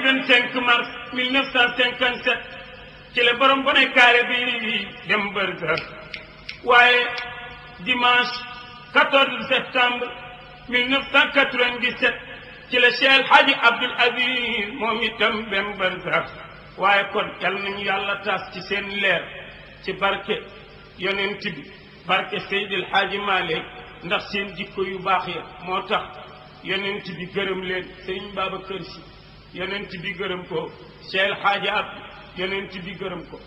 25 mars 1957 ci la borom bone kaare bi dem bërsa waaye dimanche 14 septembre 1997 ci la Cheikh Hadji Abdoul Aziz moom itam dem bërsa waaye kon yal nañu yàlla taas ci seen leer ci barke yonent bi barke Seydil Hadji Malick ndax seen jikko yu baax ya moo tax yonent bi gërëm leen Sëriñ Babacar Si yonent bi gërëm ko Cheikh Hadji Abdou yonent bi gërëm ko